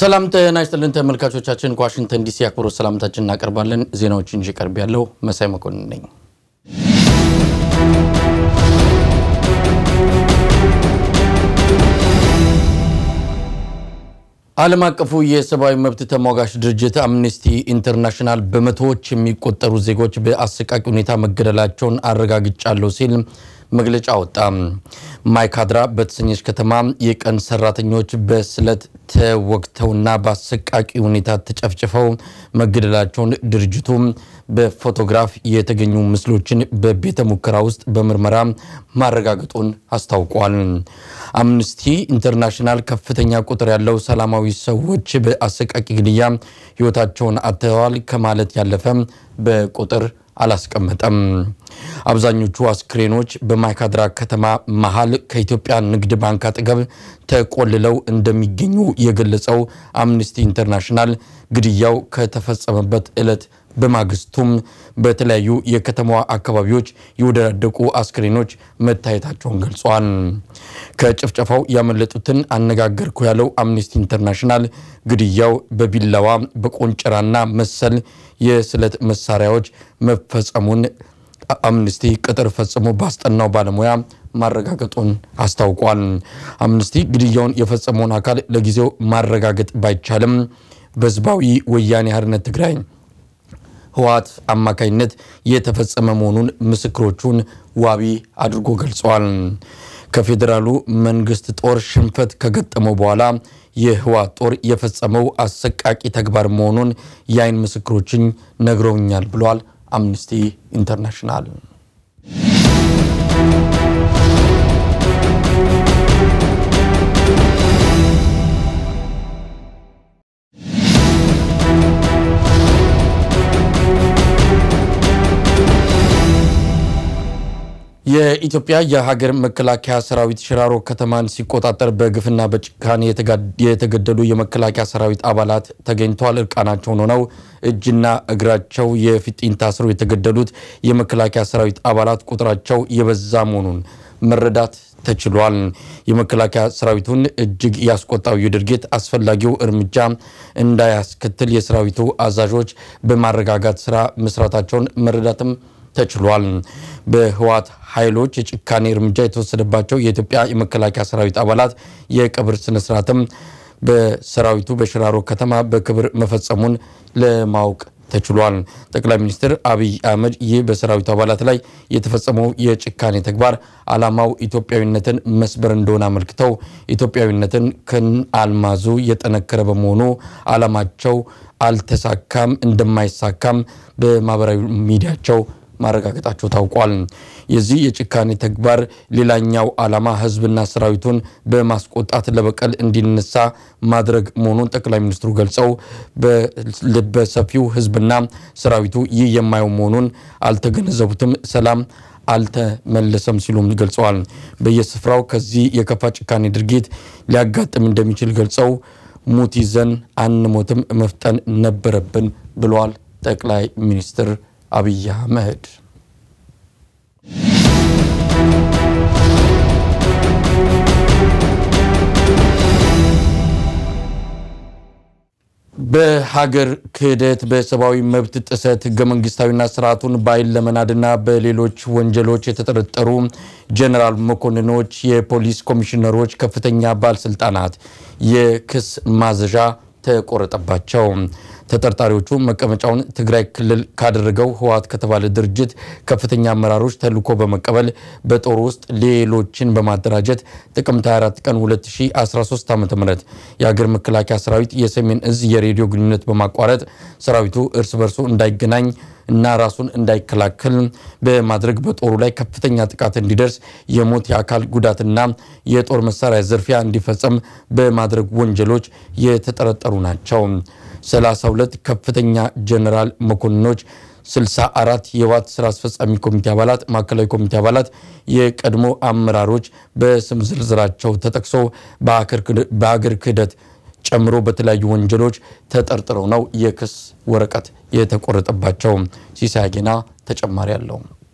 ሰላም ጤና ይስጥልን ተመልካቾቻችን፣ ከዋሽንግተን ዲሲ አክብሮት ሰላምታችን እናቀርባለን። ዜናዎችን ይዤ ቀርብ ያለው መሳይ መኮንን ነኝ። ዓለም አቀፉ የሰብአዊ መብት ተሟጋች ድርጅት አምነስቲ ኢንተርናሽናል በመቶዎች የሚቆጠሩ ዜጎች በአሰቃቂ ሁኔታ መገደላቸውን አረጋግጫለሁ ሲል መግለጫ ወጣ። ማይካድራ በተሰኘች ከተማ የቀን ሰራተኞች በስለት ተወግተውና በአሰቃቂ ሁኔታ ተጨፍጭፈው መገደላቸውን ድርጅቱ በፎቶግራፍ የተገኙ ምስሎችን በቤተ ሙከራ ውስጥ በምርመራ ማረጋገጡን አስታውቋል። አምነስቲ ኢንተርናሽናል ከፍተኛ ቁጥር ያለው ሰላማዊ ሰዎች በአሰቃቂ ግድያ ሕይወታቸውን አጥተዋል ከማለት ያለፈ በቁጥር አላስቀመጠም። አብዛኞቹ አስክሬኖች በማይካድራ ከተማ መሃል ከኢትዮጵያ ንግድ ባንክ አጠገብ ተቆልለው እንደሚገኙ የገለጸው አምነስቲ ኢንተርናሽናል ግድያው ከተፈጸመበት ዕለት በማግስቱም በተለያዩ የከተማዋ አካባቢዎች የወዳደቁ አስክሬኖች መታየታቸውን ገልጿል። ከጭፍጨፋው ያመለጡትን አነጋገርኩ ያለው አምነስቲ ኢንተርናሽናል ግድያው በቢላዋ በቆንጨራና መሰል የስለት መሳሪያዎች መፈጸሙን አምነስቲ ቅጥር ፈጽሞ ባስጠናው ባለሙያ ማረጋገጡን አስታውቋል። አምነስቲ ግድያውን የፈጸመውን አካል ለጊዜው ማረጋገጥ ባይቻልም በህዝባዊ ወያኔ ሓርነት ትግራይ ህወሓት አማካኝነት የተፈጸመ መሆኑን ምስክሮቹን ዋቢ አድርጎ ገልጸዋል። ከፌዴራሉ መንግስት ጦር ሽንፈት ከገጠመው በኋላ የህወሓት ጦር የፈጸመው አሰቃቂ ተግባር መሆኑን የአይን ምስክሮችን ነግረውኛል ብሏል አምነስቲ ኢንተርናሽናል። የኢትዮጵያ የሀገር መከላከያ ሰራዊት ሽራሮ ከተማን ሲቆጣጠር በግፍና በጭካኔ የተገደሉ የመከላከያ ሰራዊት አባላት ተገኝተዋል። እርቃናቸውን ሆነው እጅና እግራቸው የፊጢን ታስረው የተገደሉት የመከላከያ ሰራዊት አባላት ቁጥራቸው የበዛ መሆኑን መረዳት ተችሏል። የመከላከያ ሰራዊቱን እጅግ ያስቆጣው ይህ ድርጊት አስፈላጊው እርምጃ እንዳያስከትል የሰራዊቱ አዛዦች በማረጋጋት ስራ መስራታቸውን መረዳትም ተችሏል። በህወሓት ኃይሎች የጭካኔ እርምጃ የተወሰደባቸው የኢትዮጵያ የመከላከያ ሰራዊት አባላት የቀብር ስነስርዓትም በሰራዊቱ በሽራሮ ከተማ በክብር መፈጸሙን ለማወቅ ተችሏል። ጠቅላይ ሚኒስትር አብይ አህመድ ይህ በሰራዊቱ አባላት ላይ የተፈጸመው የጭካኔ ተግባር ዓላማው ኢትዮጵያዊነትን መስበር እንደሆነ አመልክተው ኢትዮጵያዊነትን ከአልማዙ የጠነከረ በመሆኑ ዓላማቸው አልተሳካም፣ እንደማይሳካም በማህበራዊ ሚዲያቸው ማረጋገጣቸው ታውቋል። የዚህ የጭካኔ ተግባር ሌላኛው ዓላማ ህዝብና ሰራዊቱን በማስቆጣት ለበቀል እንዲነሳ ማድረግ መሆኑን ጠቅላይ ሚኒስትሩ ገልጸው በሰፊው ህዝብና ሰራዊቱ ይህ የማየው መሆኑን አልተገነዘቡትም፣ ሰላም አልተመለሰም ሲሉም ገልጸዋል። በየስፍራው ከዚህ የከፋ ጭካኔ ድርጊት ሊያጋጥም እንደሚችል ገልጸው ሙት ይዘን አንሞትም፣ መፍጠን ነበረብን ብለዋል ጠቅላይ ሚኒስትር አብይ አህመድ በሀገር ክህደት፣ በሰብአዊ መብት ጥሰት፣ ህገ መንግስታዊና ስርዓቱን በኃይል ለመናድና በሌሎች ወንጀሎች የተጠረጠሩ ጀኔራል መኮንኖች፣ የፖሊስ ኮሚሽነሮች፣ ከፍተኛ ባለስልጣናት የክስ ማዘዣ ተቆረጠባቸው። ተጠርጣሪዎቹ መቀመጫውን ትግራይ ክልል ካደረገው ህወሓት ከተባለ ድርጅት ከፍተኛ አመራሮች ተልዕኮ በመቀበል በጦር ውስጥ ሌሎችን በማደራጀት ጥቅምት 24 ቀን 2013 ዓ ም የሀገር መከላከያ ሰራዊት የሰሜን እዝ የሬዲዮ ግንኙነት በማቋረጥ ሰራዊቱ እርስ በርሱ እንዳይገናኝ እና ራሱን እንዳይከላከል በማድረግ በጦሩ ላይ ከፍተኛ ጥቃት እንዲደርስ የሞት የአካል ጉዳትና የጦር መሳሪያ ዝርፊያ እንዲፈጸም በማድረግ ወንጀሎች የተጠረጠሩ ናቸው። 32 ከፍተኛ ጀኔራል መኮንኖች 64 የህወሓት ስራ አስፈጻሚ ኮሚቴ አባላት፣ ማዕከላዊ ኮሚቴ አባላት፣ የቀድሞ አመራሮች በስም ዝርዝራቸው ተጠቅሶ በሀገር ክህደት ጨምሮ በተለያዩ ወንጀሎች ተጠርጥረው ነው የክስ ወረቀት የተቆረጠባቸው። ሲሳይ ጌና ተጨማሪ አለው።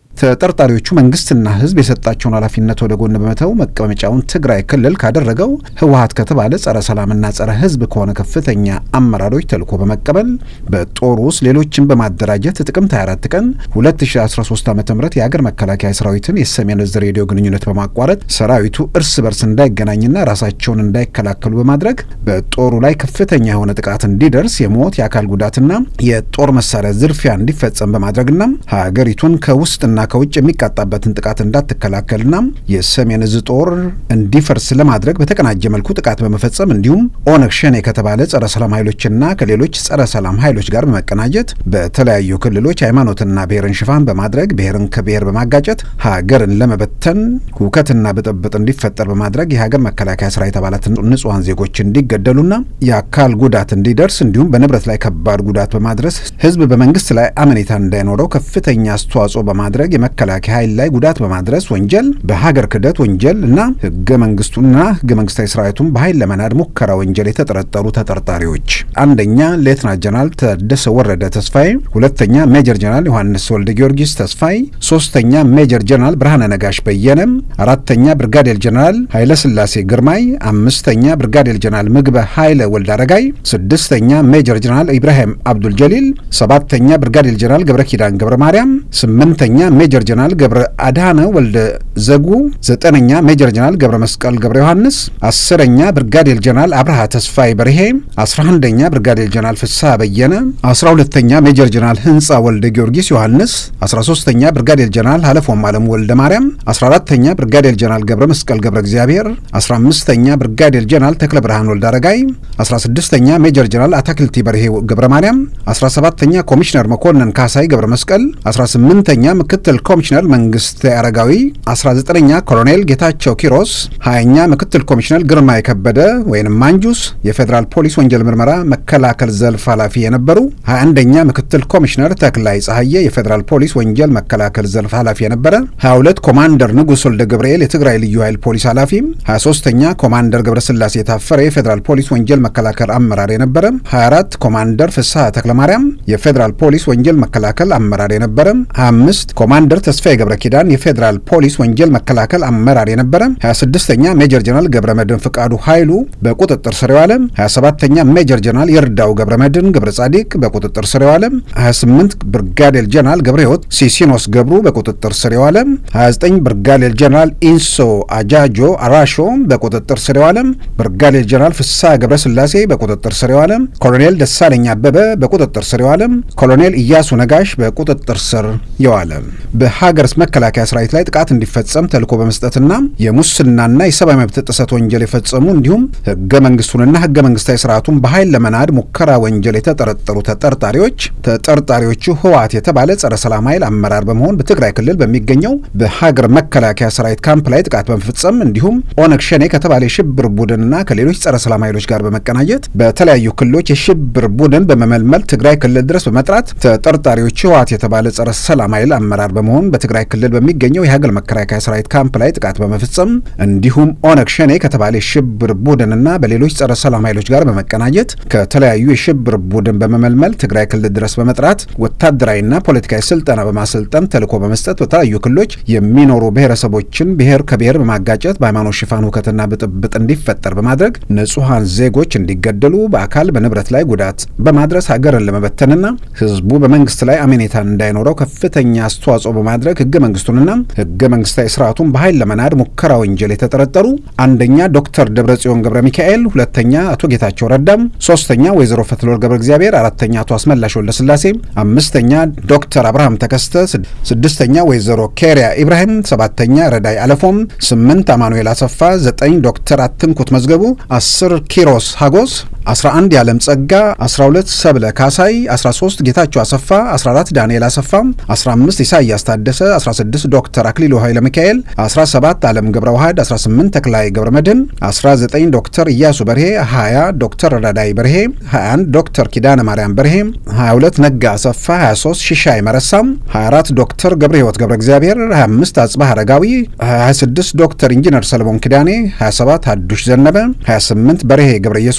ተጠርጣሪዎቹ መንግስትና ህዝብ የሰጣቸውን ኃላፊነት ወደ ጎን በመተው መቀመጫውን ትግራይ ክልል ካደረገው ህወሀት ከተባለ ጸረ ሰላምና ጸረ ህዝብ ከሆነ ከፍተኛ አመራሮች ተልዕኮ በመቀበል በጦር ውስጥ ሌሎችን በማደራጀት ጥቅምት 24 ቀን 2013 ዓ ም የሀገር መከላከያ ሰራዊትን የሰሜን እዝ ሬዲዮ ግንኙነት በማቋረጥ ሰራዊቱ እርስ በርስ እንዳይገናኝና ራሳቸውን እንዳይከላከሉ በማድረግ በጦሩ ላይ ከፍተኛ የሆነ ጥቃት እንዲደርስ የሞት የአካል ጉዳትና የጦር መሳሪያ ዝርፊያ እንዲፈጸም በማድረግና ሀገሪቱን ከውስጥና ከውጭ የሚቃጣበትን ጥቃት እንዳትከላከልና የሰሜን እዝ ጦር እንዲፈርስ ለማድረግ በተቀናጀ መልኩ ጥቃት በመፈጸም እንዲሁም ኦነግ ሸኔ ከተባለ ጸረ ሰላም ኃይሎችና ከሌሎች ጸረ ሰላም ኃይሎች ጋር በመቀናጀት በተለያዩ ክልሎች ሃይማኖትና ብሔርን ሽፋን በማድረግ ብሔርን ከብሔር በማጋጨት ሀገርን ለመበተን ሁከትና ብጥብጥ እንዲፈጠር በማድረግ የሀገር መከላከያ ሰራዊት አባላት ንጹሐን ዜጎች እንዲገደሉና የአካል ጉዳት እንዲደርስ እንዲሁም በንብረት ላይ ከባድ ጉዳት በማድረስ ህዝብ በመንግስት ላይ አመኔታ እንዳይኖረው ከፍተኛ አስተዋጽኦ በማድረግ የመከላከያ ኃይል ላይ ጉዳት በማድረስ ወንጀል፣ በሀገር ክህደት ወንጀል እና ህገ መንግስቱና ህገ መንግስታዊ ስርዓቱን በኃይል ለመናድ ሙከራ ወንጀል የተጠረጠሩ ተጠርጣሪዎች አንደኛ ሌትናንት ጀነራል ታደሰ ወረደ ተስፋዬ፣ ሁለተኛ ሜጀር ጀነራል ዮሐንስ ወልደ ጊዮርጊስ ተስፋዬ፣ ሶስተኛ ሜጀር ጀነራል ብርሃነ ነጋሽ በየነ፣ አራተኛ ብርጋዴር ጀነራል ኃይለ ስላሴ ግርማይ፣ አምስተኛ ብርጋዴር ጀነራል ምግበ ኃይለ ወልድ አረጋይ፣ ስድስተኛ ሜጀር ጀነራል ኢብራሂም አብዱል ጀሊል፣ ሰባተኛ ብርጋዴር ጀነራል ገብረ ኪዳን ገብረ ማርያም፣ ስምንተኛ ሜጀር ጀነራል ገብረ አድሃነ ወልደ ዘጉ፣ ዘጠነኛ ሜጀር ጀነራል ገብረ መስቀል ገብረ ዮሐንስ፣ አስረኛ ብርጋዴር ጀነራል አብርሃ ተስፋዬ በርሄ፣ አስራ አንደኛ ብርጋዴር ጀነራል ፍስሐ በየነ፣ አስራ ሁለተኛ ሜጀር ጀነራል ህንጻ ወልደ ጊዮርጊስ ዮሐንስ፣ አስራ ሶስተኛ ብርጋዴር ጀነራል ሀለፎም አለሙ ወልደ ማርያም፣ አስራ አራተኛ ብርጋዴር ጀነራል ገብረ መስቀል ገብረ እግዚአብሔር፣ አስራ አምስተኛ ብርጋዴር ጀነራል ተክለ ብርሃን ወልደ አረጋይ፣ አስራ ስድስተኛ ሜጀር ጀነራል አታክልቲ በርሄ ገብረ ማርያም፣ አስራ ሰባተኛ ኮሚሽነር መኮንን ካሳይ ገብረ መስቀል፣ አስራ ስምንተኛ ምክትል ኮሚሽነር መንግስት አረጋዊ፣ አስራ ዘጠነኛ ኮሎኔል ጌታቸው ኪሮስ፣ ሀያኛ ምክትል ኮሚሽነር ግርማ የከበደ ወይም ማንጁስ የፌዴራል ፖሊስ ወንጀል ምርመራ መከላከል ዘርፍ ኃላፊ የነበሩ፣ ሀያ አንደኛ ምክትል ኮሚሽነር ተክላይ ጸሐዬ የፌዴራል ፖሊስ ወንጀል መከላከል ዘርፍ ኃላፊ የነበረ፣ ሀያ ሁለት ኮማንደር ንጉስ ወልደ ገብርኤል የትግራይ ልዩ ኃይል ፖሊስ ኃላፊ፣ ሀያ ሶስተኛ ኮማንደር ገብረስላሴ የታፈረ የፌዴራል ፖሊስ ወንጀል መከላከል አመራር የነበረ፣ ሀያ አራት ኮማንደር ፍስሐ ተክለማርያም የፌዴራል ፖሊስ ወንጀል መከላከል አመራር የነበረ፣ ሀያ አምስት ኮማንደር ተስፋዬ ገብረ ኪዳን የፌዴራል ፖሊስ ወንጀል መከላከል አመራር የነበረ፣ ሀያ ስድስተኛ ሜጀር ጀነራል ገብረ መድን ፍቃዱ ኃይሉ በቁጥጥር ስር የዋለ፣ ሀያ ሰባተኛ ሜጀር ጀነራል ይርዳው ገብረ መድን ገብረ ጻዲቅ በቁጥጥር ስር የዋለ፣ ሀያ ስምንት ብርጋዴር ጀነራል ገብረ ሕይወት ሲሲኖስ ገብሩ በቁጥጥር ስር የዋለ፣ ሀያ ዘጠኝ ብርጋዴር ጀነራል ኢንሶ አጃጆ አራሾ በቁጥጥር ስር የዋለ፣ ብርጋዴር ጀነራል ፍስሐ ገብረ ስላሴ በቁጥጥር ስር የዋለ፣ ኮሎኔል ደሳለኝ አበበ በቁጥጥር ስር የዋለ፣ ኮሎኔል ኢያሱ ነጋሽ በቁጥጥር ስር የዋለ በሀገር መከላከያ ሰራዊት ላይ ጥቃት እንዲፈጸም ተልዕኮ በመስጠትና የሙስናና የሰብአዊ መብት ጥሰት ወንጀል የፈጸሙ እንዲሁም ህገ መንግስቱንና ህገ መንግስታዊ ስርዓቱን በኃይል ለመናድ ሙከራ ወንጀል የተጠረጠሩ ተጠርጣሪዎች ተጠርጣሪዎቹ ህወሓት የተባለ ጸረ ሰላም ኃይል አመራር በመሆን በትግራይ ክልል በሚገኘው በሀገር መከላከያ ሰራዊት ካምፕ ላይ ጥቃት በመፈጸም እንዲሁም ኦነግ ሸኔ ከተባለ የሽብር ቡድንና ከሌሎች ጸረ ሰላም ኃይሎች ጋር በመቀናጀት በተለያዩ ክልሎች የሽብር ቡድን በመመልመል ትግራይ ክልል ድረስ በመጥራት ተጠርጣሪዎቹ ህወሓት የተባለ ጸረ ሰላም ኃይል አመራር በመሆን በትግራይ ክልል በሚገኘው የሀገር መከላከያ ሰራዊት ካምፕ ላይ ጥቃት በመፈጸም እንዲሁም ኦነግ ሸኔ ከተባለ የሽብር ቡድንና በሌሎች ጸረ ሰላም ኃይሎች ጋር በመቀናጀት ከተለያዩ የሽብር ቡድን በመመልመል ትግራይ ክልል ድረስ በመጥራት ወታደራዊና ፖለቲካዊ ስልጠና በማሰልጠን ተልዕኮ በመስጠት በተለያዩ ክልሎች የሚኖሩ ብሔረሰቦችን ብሔር ከብሔር በማጋጨት በሃይማኖት ሽፋን ሁከትና ብጥብጥ እንዲፈጠር በማድረግ ንጹሐን ዜጎች እንዲገደሉ በአካል በንብረት ላይ ጉዳት በማድረስ ሀገርን ለመበተንና ህዝቡ በመንግስት ላይ አመኔታ እንዳይኖረው ከፍተኛ አስተዋጽኦ በማድረግ ህገ መንግስቱንና ህገ መንግስታዊ ስርዓቱን በኃይል ለመናድ ሙከራ ወንጀል የተጠረጠሩ አንደኛ ዶክተር ደብረጽዮን ገብረ ሚካኤል፣ ሁለተኛ አቶ ጌታቸው ረዳም፣ ሶስተኛ ወይዘሮ ፈትለወርቅ ገብረ እግዚአብሔር፣ አራተኛ አቶ አስመላሽ ወልደ ስላሴ፣ አምስተኛ ዶክተር አብርሃም ተከስተ፣ ስድስተኛ ወይዘሮ ኬሪያ ኢብራሂም፣ ሰባተኛ ረዳይ አለፎም፣ ስምንት አማኑኤል አሰፋ፣ ዘጠኝ ዶክተር አትንኩት መዝገቡ፣ አስር ኪሮስ ሀጎስ 11 የዓለም ጸጋ 12 ሰብለ ካሳይ 13 ጌታቸው አሰፋ 14 ዳንኤል አሰፋ 15 ኢሳያስ ታደሰ 16 ዶክተር አክሊሉ ኃይለ ሚካኤል 17 ዓለም ገብረ ዋህድ 18 ተክላይ ገብረ መድህን 19 ዶክተር ኢያሱ በርሄ 20 ዶክተር ረዳይ በርሄ 21 ዶክተር ኪዳነ ማርያም በርሄ 22 ነጋ አሰፋ 23 ሽሻይ መረሳም 24 ዶክተር ገብረ ሕይወት ገብረ እግዚአብሔር 25 አጽባህ አረጋዊ 26 ዶክተር ኢንጂነር ሰለሞን ኪዳኔ 27 ሀዱሽ ዘነበ 28 በርሄ ገብረ ኢየሱስ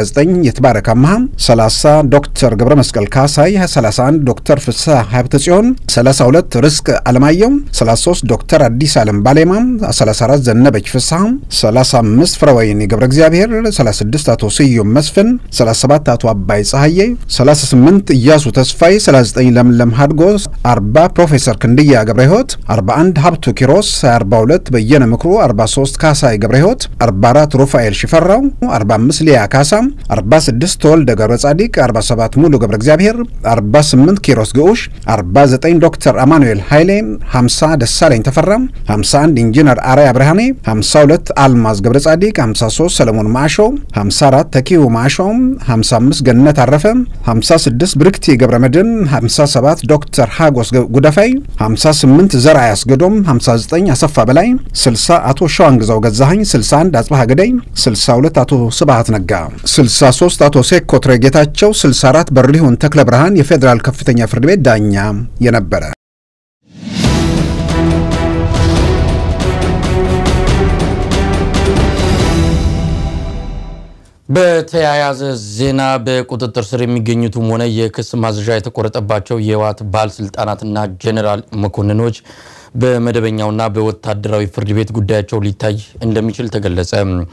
29 የትባረክ አምሃ፣ 30 ዶክተር ገብረ መስቀል ካሳይ፣ 31 ዶክተር ፍስሐ ሀብተ ጽዮን፣ 32 ርስቅ አለማየሁ፣ 33 ዶክተር አዲስ አለም ባሌማ፣ 34 ዘነበች ፍስሐ፣ 35 ፍረወይኒ ገብረ እግዚአብሔር፣ 36 አቶ ስዩም መስፍን፣ 37 አቶ አባይ ፀሐዬ፣ 38 እያሱ ተስፋይ፣ 39 ለምለም ሀድጎ፣ 40 ፕሮፌሰር ክንድያ ገብረ ሕይወት፣ 41 ሀብቱ ኪሮስ፣ 42 በየነ ምክሩ፣ 43 ካሳይ ገብረ ሕይወት፣ 44 ሩፋኤል ሽፈራው፣ 45 ሊያ ካሳ፣ 46 ተወልደ ገብረ ጻዲቅ፣ 47 ሙሉ ገብረ እግዚአብሔር፣ 48 ኪሮስ ግዑሽ፣ 49 ዶክተር አማኑኤል ኃይሌ፣ 50 ደሳለኝ ተፈራ፣ 51 ኢንጂነር አርያ ብርሃኔ፣ 52 አልማዝ ገብረ ጻዲቅ፣ 53 ሰለሞን ማሾ፣ 54 ተኪሁ ማሾ፣ 55 ገነት አረፈ፣ 56 ብርክቲ ገብረ መድን፣ 57 ዶክተር ሃጎስ ጉደፋይ፣ 58 ዘርአ ያስገዶም፣ 59 አሰፋ በላይ፣ 60 አቶ ሸዋን ግዛው ገዛኸኝ፣ 61 አጽባሃ ገዳይ፣ 62 አቶ ስብሃት ነጋ፣ 63 አቶ ሴኮ ትረ ጌታቸው፣ 64 በሪሁን ተክለ ብርሃን የፌዴራል ከፍተኛ ፍርድ ቤት ዳኛ የነበረ በተያያዘ ዜና በቁጥጥር ስር የሚገኙትም ሆነ የክስ ማዘዣ የተቆረጠባቸው የህወሓት ባለስልጣናትና ጄኔራል መኮንኖች በመደበኛውና በወታደራዊ ፍርድ ቤት ጉዳያቸው ሊታይ እንደሚችል ተገለጸ።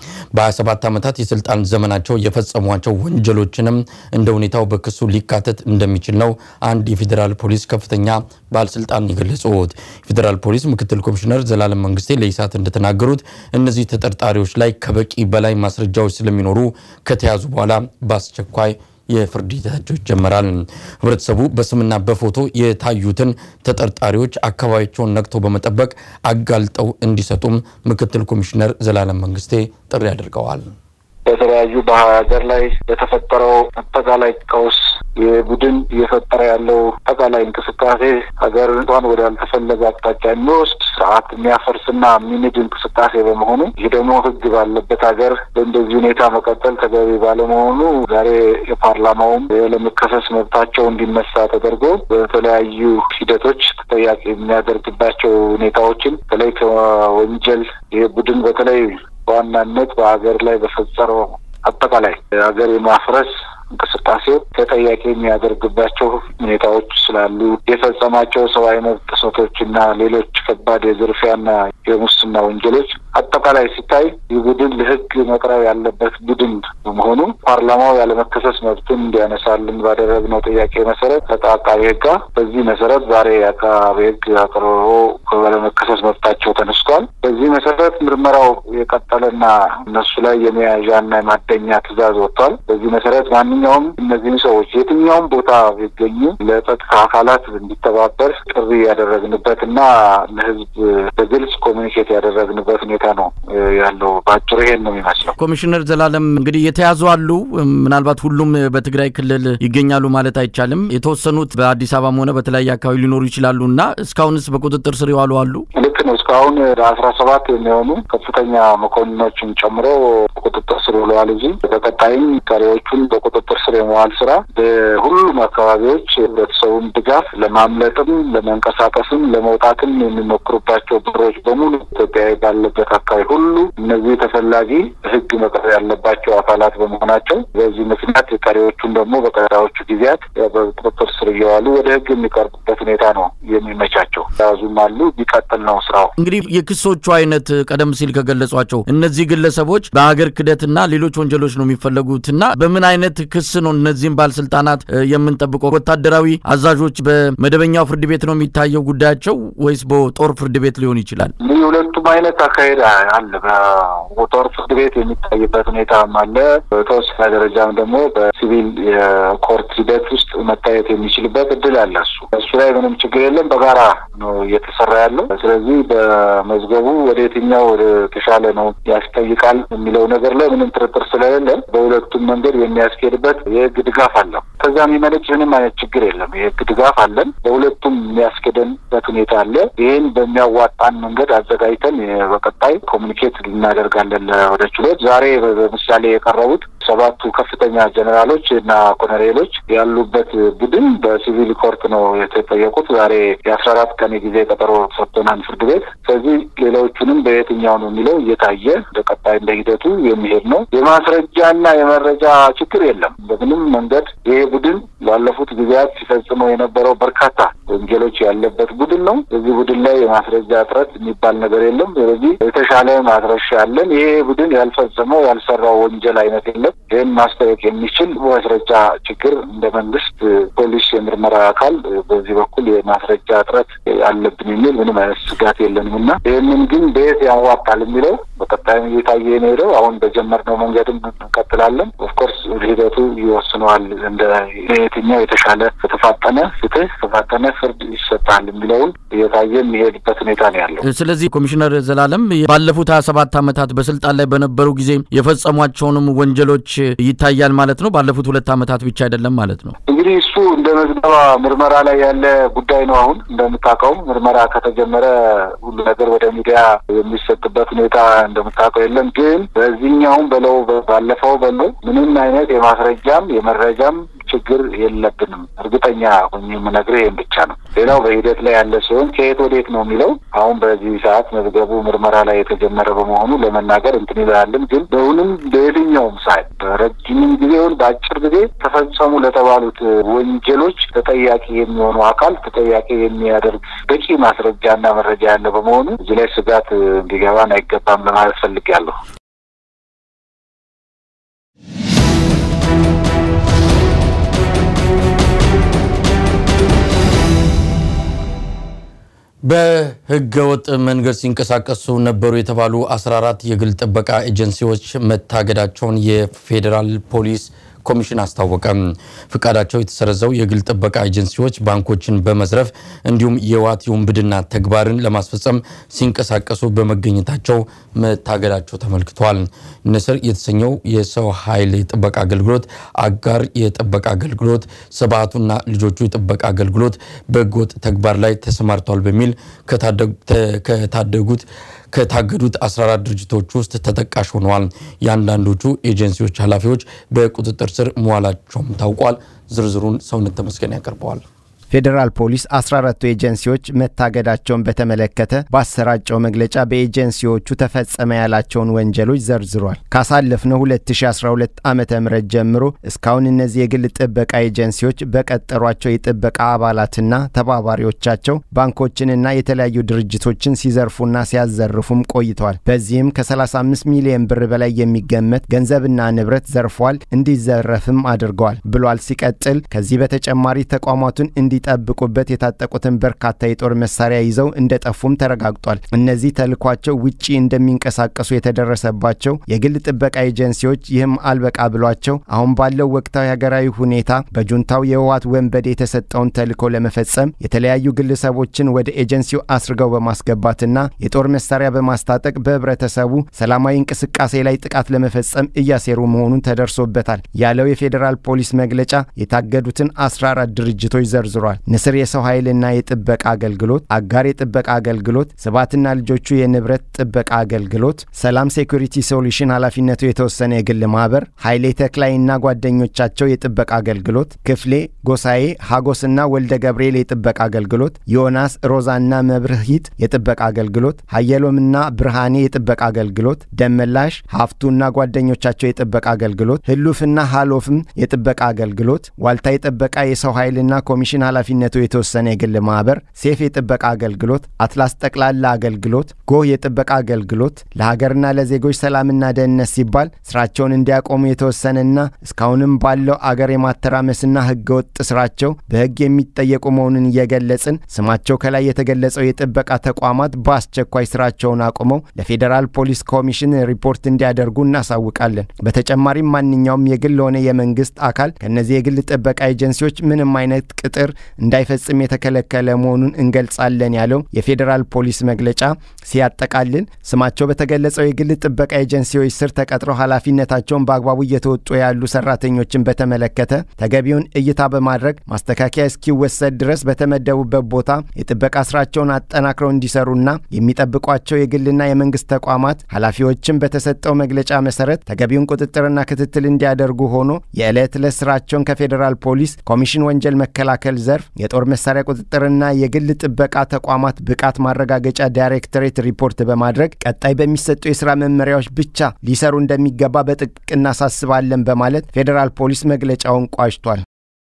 በ27 ዓመታት የስልጣን ዘመናቸው የፈጸሟቸው ወንጀሎችንም እንደ ሁኔታው በክሱ ሊካተት እንደሚችል ነው አንድ የፌዴራል ፖሊስ ከፍተኛ ባለስልጣን የገለጹት። የፌዴራል ፖሊስ ምክትል ኮሚሽነር ዘላለም መንግስቴ ለኢሳት እንደተናገሩት እነዚህ ተጠርጣሪዎች ላይ ከበቂ በላይ ማስረጃዎች ስለሚኖሩ ከተያዙ በኋላ በአስቸኳይ የፍርድ ሂደታቸው ይጀመራል። ህብረተሰቡ በስምና በፎቶ የታዩትን ተጠርጣሪዎች አካባቢያቸውን ነቅቶ በመጠበቅ አጋልጠው እንዲሰጡም ምክትል ኮሚሽነር ዘላለም መንግስቴ ጥሪ አድርገዋል። በተለያዩ በሀገር ላይ በተፈጠረው አጠቃላይ ቀውስ የቡድን እየፈጠረ ያለው አጠቃላይ እንቅስቃሴ ሀገር እንኳን ወደ ያልተፈለገ አቅጣጫ የሚወስድ ስርዓት የሚያፈርስና የሚንድ እንቅስቃሴ በመሆኑ ይህ ደግሞ ህግ ባለበት ሀገር በእንደዚህ ሁኔታ መቀጠል ተገቢ ባለመሆኑ ዛሬ የፓርላማውም ለመከሰስ መብታቸው እንዲነሳ ተደርጎ በተለያዩ ሂደቶች ተጠያቂ የሚያደርግባቸው ሁኔታዎችን በተለይ ከወንጀል ይህ ቡድን በተለይ በዋናነት በሀገር ላይ በፈጸረው አጠቃላይ ሀገር የማፍረስ እንቅስቃሴ ተጠያቂ የሚያደርግባቸው ሁኔታዎች ስላሉ የፈጸማቸው ሰብአዊ መብት ጥሰቶች እና ሌሎች ከባድ የዝርፊያና የሙስና ወንጀሎች አጠቃላይ ሲታይ ይህ ቡድን ለህግ መቅረብ ያለበት ቡድን በመሆኑ ፓርላማው ያለመከሰስ መብትን እንዲያነሳልን ባደረግነው ጥያቄ መሰረት አቃቤ ህጋ በዚህ መሰረት ዛሬ አቃቤ ህግ አቅርቦ ባለመከሰስ መብታቸው ተነስቷል። በዚህ መሰረት ምርመራው የቀጠለና እነሱ ላይ የመያዣና የማደኛ ትዕዛዝ ወጥቷል። በዚህ መሰረት ማንኛውም እነዚህ ሰዎች የትኛውም ቦታ ቢገኙ ለጸጥታ አካላት እንዲተባበር ጥሪ ያደረግንበት እና ለህዝብ በግልጽ ኮሚኒኬት ያደረግንበት ሁኔታ ነው ያለው። በአጭሩ ይሄን ነው የሚመስለው። ኮሚሽነር ዘላለም እንግዲህ የተያዙ አሉ። ምናልባት ሁሉም በትግራይ ክልል ይገኛሉ ማለት አይቻልም። የተወሰኑት በአዲስ አበባም ሆነ በተለያየ አካባቢ ሊኖሩ ይችላሉ እና እስካሁንስ በቁጥጥር ስር የዋሉ አሉ? ልክ ነው። እስካሁን አስራ ሰባት የሚሆኑ ከፍተኛ መኮንኖችን ጨምሮ በቁጥጥር ስር ውለዋል እንጂ በቀጣይም ቀሪዎቹን በቁጥጥር ስር የመዋል ስራ በሁሉም አካባቢዎች ህብረተሰቡን ድጋፍ ለማምለጥም ለመንቀሳቀስም ለመውጣትም የሚሞክሩባቸው በሮች በሙሉ ኢትዮጵያዊ ባለበት አካባቢ ሁሉ እነዚህ ተፈላጊ ህግ መቅረብ ያለባቸው አካላት በመሆናቸው በዚህ ምክንያት ቀሪዎቹን ደግሞ በቀጣዮቹ ጊዜያት በቁጥጥር ስር እየዋሉ ወደ ህግ የሚቀርቡበት ሁኔታ ነው የሚመቻቸው። ያዙም አሉ። ቢቀጥል ነው ስራው። እንግዲህ የክሶቹ አይነት ቀደም ሲል ከገለጿቸው እነዚህ ግለሰቦች በሀገር ክደትና ሌሎች ወንጀሎች ነው የሚፈለጉትና በምን አይነት ክስ ነው እነዚህም ባለስልጣናት የምንጠብቀው? ወታደራዊ አዛዦች በመደበኛው ፍርድ ቤት ነው የሚታየው ጉዳያቸው ወይስ በጦር ፍርድ ቤት ሊሆን ይችላል? እንግዲህ ሁለቱም አይነት አካሄድ አለ። በጦር ፍርድ ቤት የሚታይበት ሁኔታም አለ። በተወሰነ ደረጃም ደግሞ በሲቪል የኮርት ሂደት ውስጥ መታየት የሚችልበት እድል አለ። እሱ እሱ ላይ ምንም ችግር የለም። በጋራ ነው እየተሰራ ያለው። ስለዚህ በመዝገቡ ወደ የትኛው ወደ ተሻለ ነው ያስጠይቃል የሚለው ነገር ላይ ምንም ጥርጥር ስለሌለ በሁለቱም መንገድ የሚያስኬድበት የህግ ድጋፍ አለው። ከዛ የሚመነጭ ምንም አይነት ችግር የለም። የህግ ድጋፍ አለን። በሁለቱም የሚያስኬደንበት ሁኔታ አለ። ይህን በሚያዋጣን መንገድ አዘጋጅተን በቀጣይ ኮሚኒኬት እናደርጋለን ወደ ችሎት። ዛሬ በምሳሌ የቀረቡት ሰባቱ ከፍተኛ ጀኔራሎች እና ኮሎኔሎች ያሉበት ቡድን በሲቪል ኮርት ነው የተጠየቁት። ዛሬ የአስራ አራት ቀን የጊዜ ቀጠሮ ሰጥቶናል ፍርድ ቤት። ስለዚህ ሌሎቹንም በየትኛው ነው የሚለው እየታየ እንደ ቀጣይ እንደ ሂደቱ የሚሄድ ነው። የማስረጃና የመረጃ ችግር የለም። በምንም መንገድ ይሄ ቡድን ባለፉት ጊዜያት ሲፈጽመው የነበረው በርካታ ወንጀሎች ያለበት ቡድን ነው። በዚህ ቡድን ላይ የማስረጃ እጥረት የሚባል ነገር የለም። ስለዚህ የተሻለ ማስረሻ ያለን ይሄ ቡድን ያልፈጸመው ያልሰራው ወንጀል አይነት የለም። ይህን ማስታወቅ የሚችል ማስረጃ ችግር እንደ መንግስት ፖሊስ የምርመራ አካል በዚህ በኩል የማስረጃ እጥረት አለብን የሚል ምንም አይነት ስጋት የለንም እና ይህንን ግን በየት ያዋጣል የሚለው በቀጣይም እየታየ ነው። አሁን በጀመርነው መንገድም እንቀጥላለን። ኦፍኮርስ ሂደቱ ይወስነዋል። እንደ የትኛው የተሻለ የተፋጠነ ፍትህ የተፋጠነ ፍርድ ይሰጣል የሚለውን እየታየ የሚሄድበት ሁኔታ ነው ያለው። ስለዚህ ኮሚሽነር ዘላለም ባለፉት ሀያ ሰባት ዓመታት በስልጣን ላይ በነበሩ ጊዜ የፈጸሟቸውንም ወንጀሎች ይታያል ማለት ነው። ባለፉት ሁለት ዓመታት ብቻ አይደለም ማለት ነው። እንግዲህ እሱ እንደ መዝገባ ምርመራ ላይ ያለ ጉዳይ ነው። አሁን እንደምታውቀው ምርመራ ከተጀመረ ሁሉ ነገር ወደ ሚዲያ የሚሰጥበት ሁኔታ እንደምታውቀው የለም። ግን በዚህኛውም በለው ባለፈው በለው ምንም አይነት የማስረጃም የመረጃም ችግር የለብንም። እርግጠኛ ሆኜ የምነግርህ ይህን ብቻ ነው። ሌላው በሂደት ላይ ያለ ሲሆን ከየት ወዴት ነው የሚለው አሁን በዚህ ሰዓት መዝገቡ ምርመራ ላይ የተጀመረ በመሆኑ ለመናገር እንትን ይላልን። ግን በሁንም በየትኛውም ሳይት በረጅምም ጊዜውን በአጭር ጊዜ ተፈጸሙ ለተባሉት ወንጀሎች ተጠያቂ የሚሆኑ አካል ተጠያቂ የሚያደርግ በቂ ማስረጃና መረጃ ያለ በመሆኑ እዚህ ላይ ስጋት እንዲገባን አይገባም ለማለት ፈልጌያለሁ። በህገወጥ መንገድ ሲንቀሳቀሱ ነበሩ የተባሉ 14 የግል ጥበቃ ኤጀንሲዎች መታገዳቸውን የፌዴራል ፖሊስ ኮሚሽን አስታወቀ። ፍቃዳቸው የተሰረዘው የግል ጥበቃ ኤጀንሲዎች ባንኮችን በመዝረፍ እንዲሁም የዋት ውንብድና ተግባርን ለማስፈጸም ሲንቀሳቀሱ በመገኘታቸው መታገዳቸው ተመልክቷል። ንስር የተሰኘው የሰው ኃይል የጥበቃ አገልግሎት፣ አጋር የጥበቃ አገልግሎት፣ ስብዓቱና ልጆቹ የጥበቃ አገልግሎት በህገወጥ ተግባር ላይ ተሰማርተዋል በሚል ከታደጉት ከታገዱት 14 ድርጅቶች ውስጥ ተጠቃሽ ሆነዋል። የአንዳንዶቹ ኤጀንሲዎች ኃላፊዎች በቁጥጥር ስር መዋላቸውም ታውቋል። ዝርዝሩን ሰውነት ተመስገን ያቀርበዋል። ፌዴራል ፖሊስ 14ቱ ኤጀንሲዎች መታገዳቸውን በተመለከተ ባሰራጨው መግለጫ በኤጀንሲዎቹ ተፈጸመ ያላቸውን ወንጀሎች ዘርዝሯል። ካሳለፍነው 2012 ዓ ም ጀምሮ እስካሁን እነዚህ የግል ጥበቃ ኤጀንሲዎች በቀጠሯቸው የጥበቃ አባላትና ተባባሪዎቻቸው ባንኮችንና የተለያዩ ድርጅቶችን ሲዘርፉና ሲያዘርፉም ቆይተዋል። በዚህም ከ35 ሚሊዮን ብር በላይ የሚገመት ገንዘብና ንብረት ዘርፏል፣ እንዲዘረፍም አድርገዋል ብሏል። ሲቀጥል ከዚህ በተጨማሪ ተቋማቱን እንዲ ጠብቁበት የታጠቁትን በርካታ የጦር መሳሪያ ይዘው እንደጠፉም ተረጋግጧል። እነዚህ ተልኳቸው ውጪ እንደሚንቀሳቀሱ የተደረሰባቸው የግል ጥበቃ ኤጀንሲዎች ይህም አልበቃ ብሏቸው አሁን ባለው ወቅታዊ ሀገራዊ ሁኔታ በጁንታው የህወሓት ወንበዴ የተሰጠውን ተልኮ ለመፈጸም የተለያዩ ግለሰቦችን ወደ ኤጀንሲው አስርገው በማስገባትና የጦር መሳሪያ በማስታጠቅ በህብረተሰቡ ሰላማዊ እንቅስቃሴ ላይ ጥቃት ለመፈጸም እያሴሩ መሆኑን ተደርሶበታል ያለው የፌዴራል ፖሊስ መግለጫ የታገዱትን 14 ድርጅቶች ዘርዝሯል። ንስር የሰው ኃይልና የጥበቃ አገልግሎት፣ አጋር የጥበቃ አገልግሎት፣ ስብዓትና ልጆቹ የንብረት ጥበቃ አገልግሎት፣ ሰላም ሴኩሪቲ ሶሉሽን ኃላፊነቱ የተወሰነ የግል ማህበር፣ ኃይሌ ተክላይና ጓደኞቻቸው የጥበቃ አገልግሎት፣ ክፍሌ ጎሳዬ፣ ሀጎስና ወልደ ገብርኤል የጥበቃ አገልግሎት፣ ዮናስ ሮዛና መብርሂት የጥበቃ አገልግሎት፣ ሀየሎምና ብርሃኔ የጥበቃ አገልግሎት፣ ደመላሽ ሀፍቱና ጓደኞቻቸው የጥበቃ አገልግሎት፣ ህሉፍና ሃሎፍም የጥበቃ አገልግሎት፣ ዋልታ የጥበቃ የሰው ኃይልና ኮሚሽን ኃላፊነቱ የተወሰነ የግል ማህበር፣ ሴፍ የጥበቃ አገልግሎት፣ አትላስ ጠቅላላ አገልግሎት፣ ጎህ የጥበቃ አገልግሎት ለሀገርና ለዜጎች ሰላምና ደህንነት ሲባል ስራቸውን እንዲያቆሙ የተወሰነና እስካሁንም ባለው አገር የማተራመስና ህገወጥ ስራቸው በህግ የሚጠየቁ መሆኑን እየገለጽን ስማቸው ከላይ የተገለጸው የጥበቃ ተቋማት በአስቸኳይ ስራቸውን አቁመው ለፌዴራል ፖሊስ ኮሚሽን ሪፖርት እንዲያደርጉ እናሳውቃለን። በተጨማሪም ማንኛውም የግል ሆነ የመንግስት አካል ከእነዚህ የግል ጥበቃ ኤጀንሲዎች ምንም አይነት ቅጥር እንዳይፈጽም የተከለከለ መሆኑን እንገልጻለን ያለው የፌዴራል ፖሊስ መግለጫ ሲያጠቃልል ስማቸው በተገለጸው የግል ጥበቃ ኤጀንሲዎች ስር ተቀጥረው ኃላፊነታቸውን በአግባቡ እየተወጡ ያሉ ሰራተኞችን በተመለከተ ተገቢውን እይታ በማድረግ ማስተካከያ እስኪወሰድ ድረስ በተመደቡበት ቦታ የጥበቃ ስራቸውን አጠናክረው እንዲሰሩና የሚጠብቋቸው የግልና የመንግስት ተቋማት ኃላፊዎችን በተሰጠው መግለጫ መሰረት ተገቢውን ቁጥጥርና ክትትል እንዲያደርጉ ሆኖ የዕለት ዕለት ስራቸውን ከፌዴራል ፖሊስ ኮሚሽን ወንጀል መከላከል ዘርፍ የጦር መሳሪያ ቁጥጥርና የግል ጥበቃ ተቋማት ብቃት ማረጋገጫ ዳይሬክቶሬት ሪፖርት በማድረግ ቀጣይ በሚሰጡ የስራ መመሪያዎች ብቻ ሊሰሩ እንደሚገባ በጥብቅ እናሳስባለን በማለት ፌዴራል ፖሊስ መግለጫውን ቋጭቷል።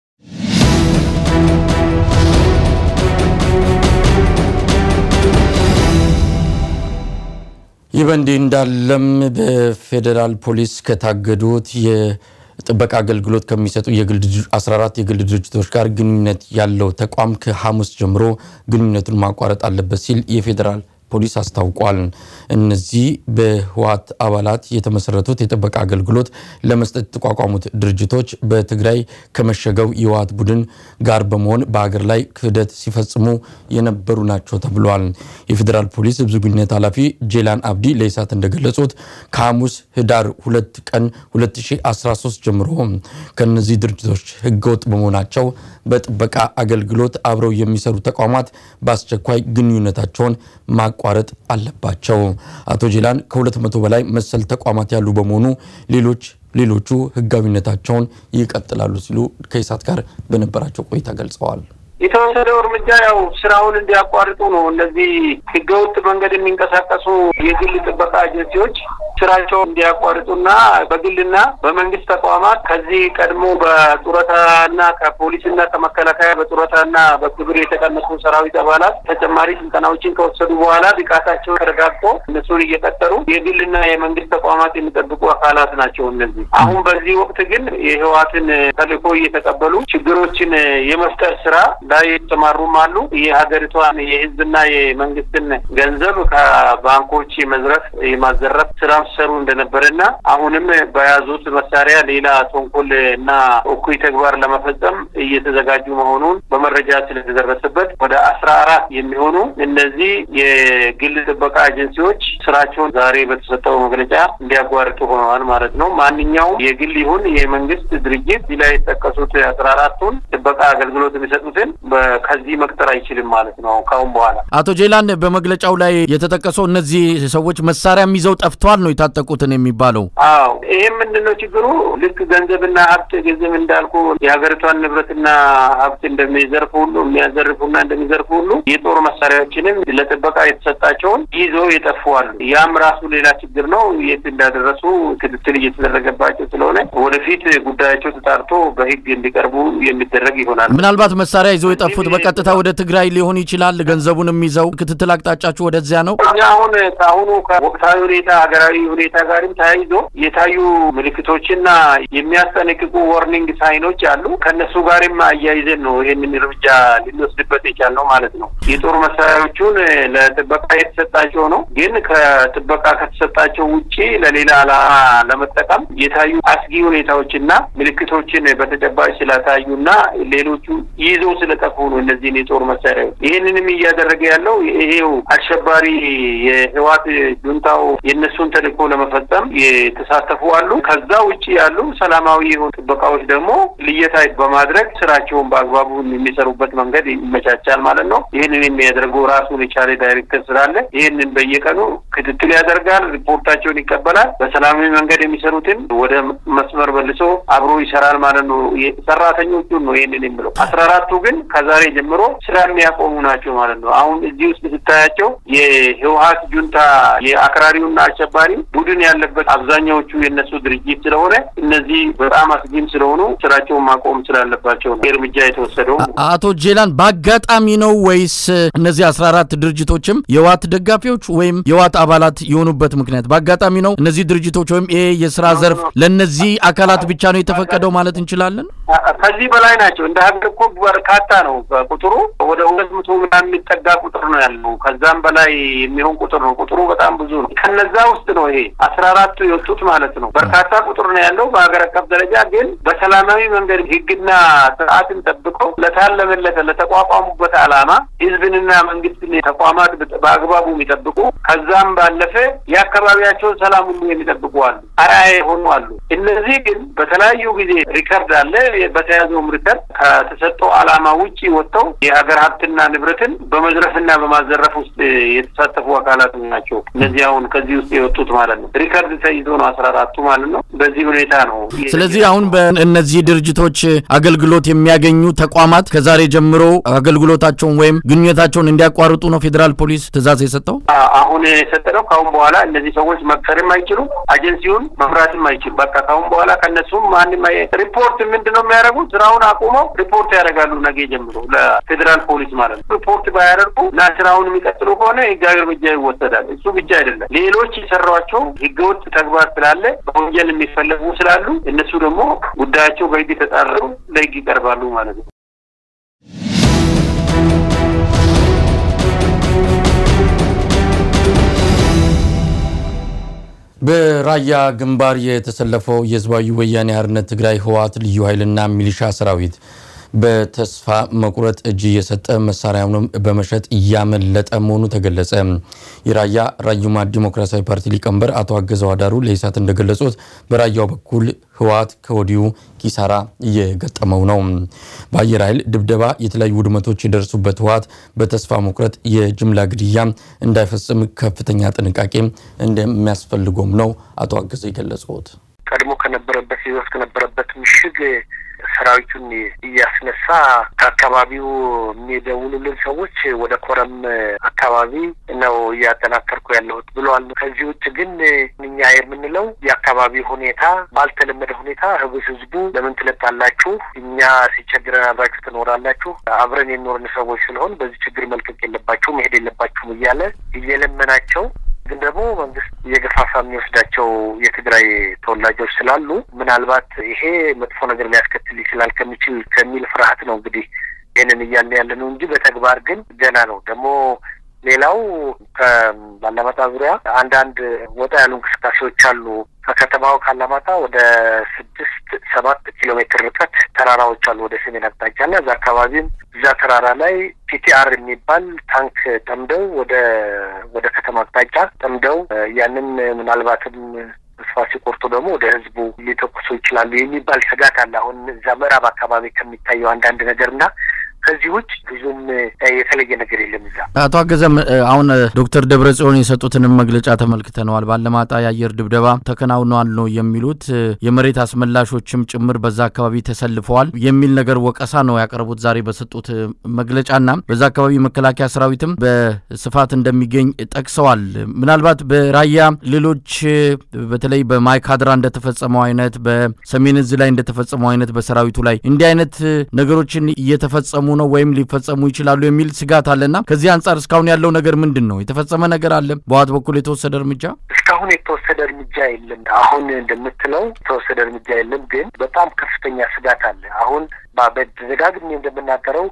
ይህ በእንዲህ እንዳለም በፌዴራል ፖሊስ ከታገዱት የጥበቃ አገልግሎት ከሚሰጡ 14 የግል ድርጅቶች ጋር ግንኙነት ያለው ተቋም ከሐሙስ ጀምሮ ግንኙነቱን ማቋረጥ አለበት ሲል የፌዴራል ፖሊስ አስታውቋል። እነዚህ በህወሓት አባላት የተመሰረቱት የጥበቃ አገልግሎት ለመስጠት የተቋቋሙት ድርጅቶች በትግራይ ከመሸገው የህወሓት ቡድን ጋር በመሆን በሀገር ላይ ክህደት ሲፈጽሙ የነበሩ ናቸው ተብሏል። የፌዴራል ፖሊስ ህዝብ ግንኙነት ኃላፊ ጄላን አብዲ ለኢሳት እንደገለጹት ከሐሙስ ህዳር 2 ቀን 2013 ጀምሮ ከነዚህ ድርጅቶች ህገወጥ በመሆናቸው በጥበቃ አገልግሎት አብረው የሚሰሩ ተቋማት በአስቸኳይ ግንኙነታቸውን ማቋረጥ አለባቸው። አቶ ጄላን ከሁለት መቶ በላይ መሰል ተቋማት ያሉ በመሆኑ ሌሎች ሌሎቹ ህጋዊነታቸውን ይቀጥላሉ ሲሉ ከኢሳት ጋር በነበራቸው ቆይታ ገልጸዋል። የተወሰደው እርምጃ ያው ስራውን እንዲያቋርጡ ነው። እነዚህ ህገወጥ መንገድ የሚንቀሳቀሱ የግል ጥበቃ ኤጀንሲዎች ስራቸውን እንዲያቋርጡና በግልና በመንግስት ተቋማት ከዚህ ቀድሞ በጡረታና ከፖሊስና ከመከላከያ በጡረታና በክብር የተቀነሱ ሰራዊት አባላት ተጨማሪ ስልጠናዎችን ከወሰዱ በኋላ ብቃታቸው ተረጋግጦ እነሱን እየቀጠሩ የግልና የመንግስት ተቋማት የሚጠብቁ አካላት ናቸው። እነዚህ አሁን በዚህ ወቅት ግን የህወሓትን ተልዕኮ እየተቀበሉ ችግሮችን የመፍጠር ስራ ላይ የተሰማሩም አሉ። የሀገሪቷን የህዝብና የመንግስትን ገንዘብ ከባንኮች የመዝረፍ የማዘረፍ ስራ ሲሰሩ እንደነበረና አሁንም በያዙት መሳሪያ ሌላ ተንኮል እና እኩይ ተግባር ለመፈጸም እየተዘጋጁ መሆኑን በመረጃ ስለተደረሰበት ወደ አስራ አራት የሚሆኑ እነዚህ የግል ጥበቃ ኤጀንሲዎች ስራቸውን ዛሬ በተሰጠው መግለጫ እንዲያጓርጡ ሆነዋል ማለት ነው። ማንኛውም የግል ይሁን የመንግስት ድርጅት እዚህ ላይ የተጠቀሱት አስራ አራቱን ጥበቃ አገልግሎት የሚሰጡትን ከዚህ መቅጠር አይችልም ማለት ነው ካሁን በኋላ። አቶ ጄላን በመግለጫው ላይ የተጠቀሰው እነዚህ ሰዎች መሳሪያም ይዘው ጠፍተዋል ነው የታጠቁትን የሚባለው። አዎ ይህም ምንድን ነው ችግሩ? ልክ ገንዘብና ሀብት ገንዘብ እንዳልኩ የሀገሪቷን ንብረትና ሀብት እንደሚዘርፉ ሁሉ የሚያዘርፉና እንደሚዘርፉ ሁሉ የጦር መሳሪያዎችንም ለጥበቃ የተሰጣቸውን ይዘው የጠፉ አሉ። ያም ራሱ ሌላ ችግር ነው። የት እንዳደረሱ ክትትል እየተደረገባቸው ስለሆነ ወደፊት ጉዳያቸው ተጣርቶ በህግ እንዲቀርቡ የሚደረግ ይሆናል። ምናልባት መሳሪያ ይዘው የጠፉት በቀጥታ ወደ ትግራይ ሊሆን ይችላል። ገንዘቡንም ይዘው ክትትል አቅጣጫችሁ ወደዚያ ነው። እኛ አሁን ከአሁኑ ከወቅታዊ ሁኔታ ሀገራዊ ሁኔታ ጋርም ተያይዞ የታዩ ምልክቶችና የሚያስጠነቅቁ ወርኒንግ ሳይኖች አሉ። ከእነሱ ጋርም አያይዘን ነው ይህንን እርምጃ ልንወስድበት የቻልነው ማለት ነው። የጦር መሳሪያዎቹን ለጥበቃ የተሰጣቸው ነው። ግን ከጥበቃ ከተሰጣቸው ውጪ ለሌላ ዓላማ ለመጠቀም የታዩ አስጊ ሁኔታዎችና ምልክቶችን በተጨባጭ ስለታዩና ሌሎቹ ይዘው ስለጠፉ ነው እነዚህን የጦር መሳሪያዎች። ይህንንም እያደረገ ያለው ይሄው አሸባሪ የህወሓት ጁንታው የእነሱን ተልዕኮ ለመፈጸም የተሳተፉ አሉ። ከዛ ውጭ ያሉ ሰላማዊ የሆኑ ጥበቃዎች ደግሞ ልየታ በማድረግ ስራቸውን በአግባቡ የሚሰሩበት መንገድ ይመቻቻል ማለት ነው። ይህንን የሚያደርገው ራሱን የቻለ ዳይሬክተር ስላለ ይህንን በየቀኑ ክትትል ያደርጋል፣ ሪፖርታቸውን ይቀበላል። በሰላማዊ መንገድ የሚሰሩትን ወደ መስመር መልሶ አብሮ ይሰራል ማለት ነው። ሰራተኞቹን ነው ይህንን የሚለው። አስራ አራቱ ግን ከዛሬ ጀምሮ ስራ የሚያቆሙ ናቸው ማለት ነው። አሁን እዚህ ውስጥ ስታያቸው የህወሓት ጁንታ የአክራሪውና አሸባሪ ቡድን ያለበት አብዛኛዎቹ የነሱ ድርጅት ስለሆነ እነዚህ በጣም አስጊም ስለሆኑ ስራቸውን ማቆም ስላለባቸው ነው እርምጃ የተወሰደው። አቶ ጄላን በአጋጣሚ ነው ወይስ እነዚህ አስራ አራት ድርጅቶችም የህወሓት ደጋፊዎች ወይም የህወሓት አባላት የሆኑበት ምክንያት በአጋጣሚ ነው? እነዚህ ድርጅቶች ወይም ይሄ የስራ ዘርፍ ለእነዚህ አካላት ብቻ ነው የተፈቀደው ማለት እንችላለን? ከዚህ በላይ ናቸው። እንደ ሀገር እኮ በርካታ ነው ቁጥሩ ወደ ሁለት መቶ ምናምን የሚጠጋ ቁጥር ነው ያለው። ከዛም በላይ የሚሆን ቁጥር ነው። ቁጥሩ በጣም ብዙ ነው። ከነዛ ውስጥ ነው ይሄ አስራ አራቱ የወጡት ማለት ነው። በርካታ ቁጥር ነው ያለው በሀገር አቀፍ ደረጃ ግን በሰላማዊ መንገድ ህግና ስርዓትን ጠብቀው ለታለመለት ለተቋቋሙበት ዓላማ ህዝብንና መንግስትን ተቋማት በአግባቡ የሚጠብቁ ከዛም ባለፈ የአካባቢያቸውን ሰላም ሁሉ የሚጠብቁ አሉ፣ አርአያ የሆኑ አሉ። እነዚህ ግን በተለያዩ ጊዜ ሪከርድ አለ። በተያዘውም ሪከርድ ከተሰጠው ዓላማ ውጭ ወጥተው የሀገር ሀብትና ንብረትን በመዝረፍና በማዘረፍ ውስጥ የተሳተፉ አካላት ናቸው። እነዚህ አሁን ከዚህ ውስጥ የወጡት ማለት ነው። ሪከርድ ተይዞ ነው አስራ አራቱ ማለት ነው። በዚህ ሁኔታ ነው። ስለዚህ አሁን በእነዚህ ድርጅቶች አገልግሎት የሚያገኙ ተቋማት ከዛሬ ጀምሮ አገልግሎታቸውን ወይም ግንኙነታቸውን እንዲያቋርጡ ነው ፌዴራል ፖሊስ ትዕዛዝ የሰጠው። አሁን የሰጠነው ከአሁን በኋላ እነዚህ ሰዎች መቅጠርም አይችሉም፣ አጀንሲውን መምራትም አይችሉም። በቃ ከአሁን በኋላ ከእነሱም ማንም ሪፖርት ምንድን ነው የሚያደርጉት? ስራውን አቁመው ሪፖርት ያደርጋሉ ነገ ጀምሮ ለፌዴራል ፖሊስ ማለት ነው። ሪፖርት ባያደርጉ እና ስራውን የሚቀጥሉ ከሆነ ህጋዊ እርምጃ ይወሰዳል። እሱ ብቻ አይደለም፣ ሌሎች የሰሯቸው ህገወጥ ተግባር ስላለ በወንጀል የሚፈለጉ ስላሉ እነሱ ደግሞ ጉዳያቸው በህግ ተጣርተው ለህግ ይቀርባሉ ማለት ነው። በራያ ግንባር የተሰለፈው የህዝባዊ ወያኔ ሓርነት ትግራይ ህወሓት ልዩ ኃይልና ሚሊሻ ሰራዊት በተስፋ መቁረጥ እጅ እየሰጠ መሳሪያውንም በመሸጥ እያመለጠ መሆኑ ተገለጸ። የራያ ራዩማ ዲሞክራሲያዊ ፓርቲ ሊቀመንበር አቶ አገዘው አዳሩ ለኢሳት እንደገለጹት በራያው በኩል ህወሓት ከወዲሁ ኪሳራ እየገጠመው ነው። በአየር ኃይል ድብደባ የተለያዩ ውድመቶች የደረሱበት ህወሓት በተስፋ መቁረጥ የጅምላ ግድያ እንዳይፈጽም ከፍተኛ ጥንቃቄ እንደሚያስፈልገውም ነው አቶ አገዘው የገለጹት። ቀድሞ ከነበረበት ህይወት ከነበረበት ምሽግ ሰራዊቱን እያስነሳ ከአካባቢው የሚደውሉልን ሰዎች ወደ ኮረም አካባቢ ነው እያጠናከርኩ ያለሁት ብለዋል። ከዚህ ውጭ ግን እኛ የምንለው የአካባቢ ሁኔታ ባልተለመደ ሁኔታ ህብስ ህዝቡ ለምን ትለቃላችሁ? እኛ ሲቸግረን አብራችሁ ትኖራላችሁ። አብረን የኖርን ሰዎች ስለሆን በዚህ ችግር መልቀቅ የለባችሁ መሄድ የለባችሁም እያለ እየለመናቸው ግን ደግሞ መንግስት እየገፋፋ የሚወስዳቸው የትግራይ ተወላጆች ስላሉ ምናልባት ይሄ መጥፎ ነገር ሊያስከትል ይችላል ከሚችል ከሚል ፍርሃት ነው እንግዲህ ይህንን እያለ ያለ ነው እንጂ በተግባር ግን ገና ነው። ደግሞ ሌላው ከባላማጣ ዙሪያ አንዳንድ ወጣ ያሉ እንቅስቃሴዎች አሉ። ከከተማው ካላማጣ ወደ ስድስት ሰባት ኪሎ ሜትር ርቀት ተራራዎች አሉ ወደ ሰሜን አቅጣጫ እና እዛ አካባቢም እዛ ተራራ ላይ ፒቲአር የሚባል ታንክ ጠምደው ወደ ወደ ከተማ አቅጣጫ ጠምደው ያንን ምናልባትም ተስፋ ሲቆርጡ ደግሞ ወደ ህዝቡ ሊተኩሱ ይችላሉ የሚባል ስጋት አለ። አሁን እዛ ምዕራብ አካባቢ ከሚታየው አንዳንድ ነገር እና ከዚህ ውጭ ብዙም የተለየ ነገር የለም። እዛ አቶ አገዘም አሁን ዶክተር ደብረ ጽዮን የሰጡትንም መግለጫ ተመልክተነዋል። ባለማጣ የአየር ድብደባ ተከናውኗል ነው የሚሉት። የመሬት አስመላሾችም ጭምር በዛ አካባቢ ተሰልፈዋል የሚል ነገር ወቀሳ ነው ያቀረቡት ዛሬ በሰጡት መግለጫና በዛ አካባቢ መከላከያ ሰራዊትም በስፋት እንደሚገኝ ጠቅሰዋል። ምናልባት በራያ ሌሎች በተለይ በማይካድራ እንደተፈጸመው አይነት በሰሜን እዝ ላይ እንደተፈጸመው አይነት በሰራዊቱ ላይ እንዲህ አይነት ነገሮችን እየተፈጸሙ ነው ወይም ሊፈጸሙ ይችላሉ የሚል ስጋት አለና ከዚህ አንጻር እስካሁን ያለው ነገር ምንድን ነው? የተፈጸመ ነገር አለ? በህወሓት በኩል የተወሰደ እርምጃ እስካሁን የተወሰደ እርምጃ የለም። አሁን እንደምትለው የተወሰደ እርምጃ የለም፣ ግን በጣም ከፍተኛ ስጋት አለ። አሁን በደጋግሜ እንደምናገረው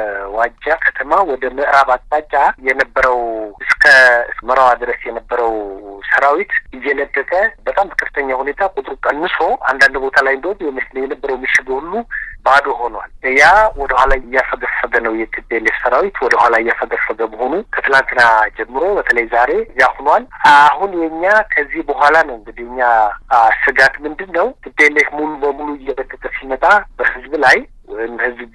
ከዋጃ ከተማ ወደ ምዕራብ አቅጣጫ የነበረው እስከ መራዋ ድረስ የነበረው ሰራዊት እየለቀቀ በጣም በከፍተኛ ሁኔታ ቁጥሩ ቀንሶ አንዳንድ ቦታ ላይ እንደውም የነበረው ምሽግ ሁሉ ባዶ ሆኗል። ያ ወደ ኋላ እያፈገፈገ ነው። የቲፒኤልኤፍ ሰራዊት ወደ ኋላ እያፈገፈገ መሆኑ ከትላንትና ጀምሮ በተለይ ዛሬ ያ ሆኗል። አሁን የኛ ከዚህ በኋላ ነው እንግዲህ እኛ ስጋት ምንድን ነው ቲፒኤልኤፍ ሙሉ በሙሉ እየለቀቀ ሲመጣ በህዝብ ላይ ወይም ህዝብ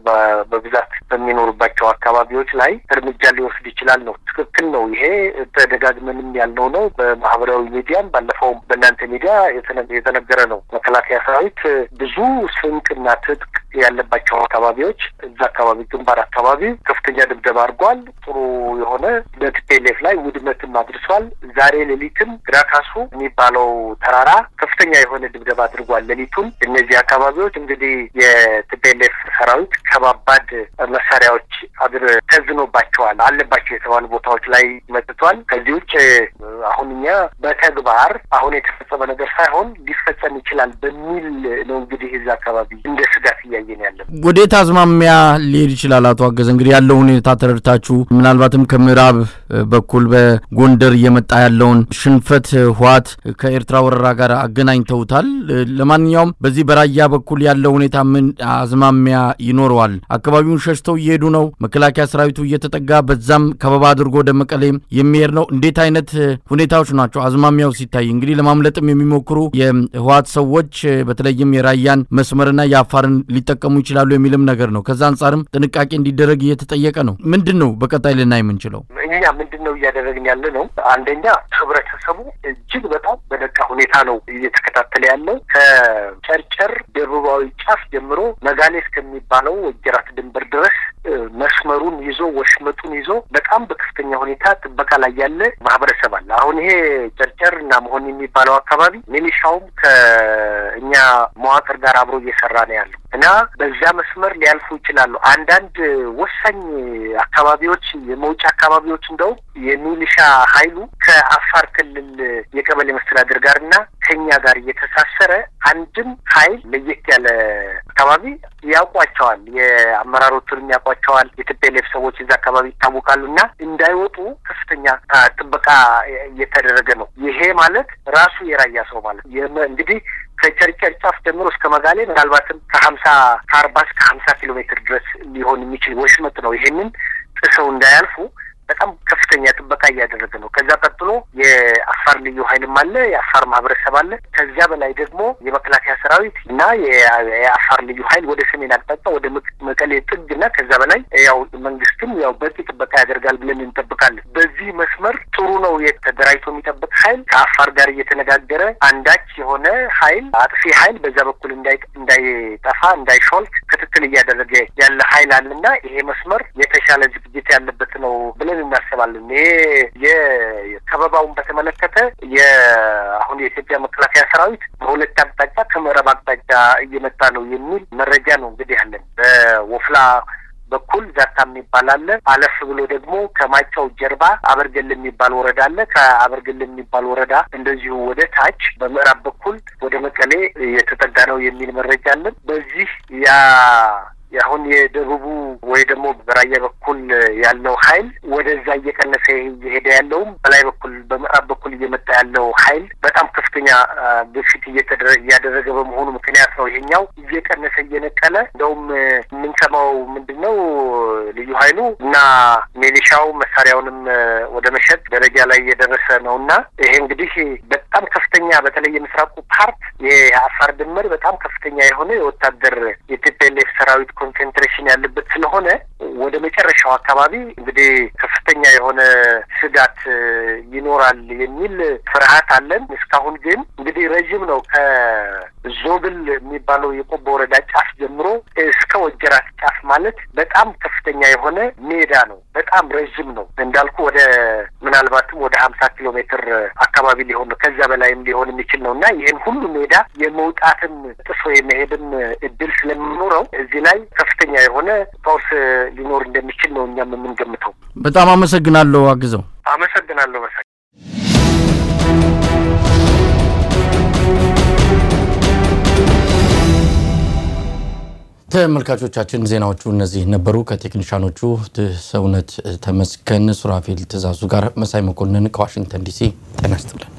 በብዛት በሚኖሩባቸው አካባቢዎች ላይ እርምጃ ሊወስድ ይችላል ነው። ትክክል ነው። ይሄ ተደጋግመንም ያልነው ነው። በማህበራዊ ሚዲያም ባለፈው በእናንተ ሚዲያ የተነገረ ነው። መከላከያ ሰራዊት ብዙ ስንቅና ትጥቅ ያለባቸው አካባቢዎች እዛ አካባቢ ግንባር አካባቢ ከፍተኛ ድብደባ አድርጓል። ጥሩ የሆነ በቲፒኤልኤፍ ላይ ውድመትም አድርሷል። ዛሬ ሌሊትም ግራካሱ የሚባለው ተራራ ከፍተኛ የሆነ ድብደባ አድርጓል። ሌሊቱን እነዚህ አካባቢዎች እንግዲህ የቲፒኤልኤፍ ሰራዊት ከባባድ መሳሪያዎች አድር ተዝኖባቸዋል አለባቸው የተባሉ ቦታዎች ላይ መጥቷል። ከዚህ ውጭ አሁን እኛ በተግባር አሁን የተፈጸመ ነገር ሳይሆን ሊፈጸም ይችላል በሚል ነው እንግዲህ እዛ አካባቢ እንደ ስጋት እያየ እያየን ያለን። ወዴት አዝማሚያ ሊሄድ ይችላል? አቶ አገዘ እንግዲህ ያለው ሁኔታ ተረድታችሁ ምናልባትም ከምዕራብ በኩል በጎንደር እየመጣ ያለውን ሽንፈት ህወሓት ከኤርትራ ወረራ ጋር አገናኝተውታል። ለማንኛውም በዚህ በራያ በኩል ያለው ሁኔታ ምን አዝማሚያ ይኖረዋል? አካባቢውን ሸሽተው እየሄዱ ነው። መከላከያ ሰራዊቱ እየተጠጋ በዛም ከበባ አድርጎ ወደ መቀሌ የሚሄድ ነው። እንዴት አይነት ሁኔታዎች ናቸው? አዝማሚያው ሲታይ እንግዲህ ለማምለጥም የሚሞክሩ የህወሓት ሰዎች በተለይም የራያን መስመርና የአፋርን ሊጠቀሙ ይችላሉ የሚልም ነገር ነው። ከዛ አንጻርም ጥንቃቄ እንዲደረግ እየተጠየቀ ነው። ምንድን ነው በቀጣይ ልናይ የምንችለው? እኛ ምንድን ነው እያደረግን ያለ ነው? አንደኛ ህብረተሰቡ እጅግ በጣም በነቃ ሁኔታ ነው እየተከታተለ ያለው። ከጨርጨር ደቡባዊ ጫፍ ጀምሮ መጋሌ እስከሚባለው ወጀራት ድንበር ድረስ መስመሩን ይዞ ወሽመጡን ይዞ በጣም በከፍተኛ ሁኔታ ጥበቃ ላይ ያለ ማህበረሰብ አለ። አሁን ይሄ ጨርጨር እና መሆን የሚባለው አካባቢ ሚሊሻውም ከእኛ መዋቅር ጋር አብሮ እየሰራ ነው ያለው እና በዛ መስመር ሊያልፉ ይችላሉ። አንዳንድ ወሳኝ አካባቢዎች የመውጫ አካባቢዎች እንደውም የሚሊሻ ኃይሉ ከአፋር ክልል የቀበሌ መስተዳድር ጋር እና ከኛ ጋር እየተሳሰረ አንድም ኃይል ለየት ያለ አካባቢ ያውቋቸዋል። የአመራሮቹንም ያውቋቸዋል። የትፔሌፍ ሰዎች እዛ አካባቢ ይታወቃሉ እና እንዳይወጡ ከፍተኛ ጥበቃ እየተደረገ ነው። ይሄ ማለት ራሱ የራያ ሰው ማለት እንግዲህ ከጨርጨር ጫፍ ጀምሮ እስከ መጋሌ ምናልባትም ከሀምሳ ከአርባ እስከ ሀምሳ ኪሎ ሜትር ድረስ ሊሆን የሚችል ወሽመጥ ነው። ይሄንን ጥሰው እንዳያልፉ በጣም ከፍተኛ ጥበቃ እያደረገ ነው። ከዛ ቀጥሎ የአፋር ልዩ ኃይልም አለ፣ የአፋር ማህበረሰብ አለ። ከዚያ በላይ ደግሞ የመከላከያ ሰራዊት እና የአፋር ልዩ ኃይል ወደ ሰሜን አቅጣጫ ወደ መቀሌ ጥግ እና ከዛ በላይ ያው መንግስትም ያው በቂ ጥበቃ ያደርጋል ብለን እንጠብቃለን። በዚህ መስመር ጥሩ ነው የተደራጅቶ የሚጠብቅ ኃይል ከአፋር ጋር እየተነጋገረ አንዳች የሆነ ኃይል አጥፊ ኃይል በዛ በኩል እንዳይጠፋ እንዳይሾልክ ክትትል እያደረገ ያለ ኃይል አለና ይሄ መስመር የተሻለ ዝግጅት ያለበት ነው ብለን እናስባለን። ይሄ የከበባውን በተመለከተ የአሁን የኢትዮጵያ መከላከያ ሰራዊት በሁለት አቅጣጫ ከምዕራብ አቅጣጫ እየመጣ ነው የሚል መረጃ ነው እንግዲህ ያለን በወፍላ በኩል ዛታ የሚባል አለ። አለፍ ብሎ ደግሞ ከማጫው ጀርባ አበርገል የሚባል ወረዳ አለ። ከአበርገል የሚባል ወረዳ እንደዚሁ ወደ ታች በምዕራብ በኩል ወደ መቀሌ የተጠጋ ነው የሚል መረጃ አለን። በዚህ ያ አሁን የደቡቡ ወይ ደግሞ በራያ በኩል ያለው ኃይል ወደዛ እየቀነሰ እየሄደ ያለውም በላይ በኩል በምዕራብ በኩል እየመጣ ያለው ኃይል በጣም ከፍተኛ ግፊት እያደረገ በመሆኑ ምክንያት ነው ይሄኛው እየቀነሰ እየነቀለ እንደውም የምንሰማው ምንድን ነው ልዩ ኃይሉ እና ሚሊሻው መሳሪያውንም ወደ መሸጥ ደረጃ ላይ እየደረሰ ነው እና ይሄ እንግዲህ በጣም ከፍተኛ በተለይ የምስራቁ ፓርት የአፋር ድንበር በጣም ከፍተኛ የሆነ የወታደር የቲፒኤልኤፍ ሰራዊት ኮንሴንትሬሽን ያለበት ስለሆነ ወደ መጨረሻው አካባቢ እንግዲህ ከፍተኛ የሆነ ስጋት ይኖራል የሚል ፍርሃት አለን። እስካሁን ግን እንግዲህ ረዥም ነው። ከዞብል የሚባለው የቆቦ ወረዳ ጫፍ ጀምሮ እስከ ወጀራት ጫፍ ማለት በጣም ከፍተኛ የሆነ ሜዳ ነው። በጣም ረዥም ነው እንዳልኩ ወደ ምናልባትም ወደ ሀምሳ ኪሎ ሜትር አካባቢ ሊሆን ነው ከዛ በላይም ሊሆን የሚችል ነው እና ይህን ሁሉ ሜዳ የመውጣትም ጥሶ የመሄድም እድል ስለሚኖረው እዚህ ላይ ከፍተኛ የሆነ ጦርስ ሊኖር እንደሚችል ነው እኛም የምንገምተው። በጣም አመሰግናለሁ አግዘው። አመሰግናለሁ መሳይ። ተመልካቾቻችን ዜናዎቹ እነዚህ ነበሩ። ከቴክኒሻኖቹ ሰውነት ተመስገን፣ ሱራፌል ትእዛዙ ጋር መሳይ መኮንን ከዋሽንግተን ዲሲ ጤና ይስጥልን።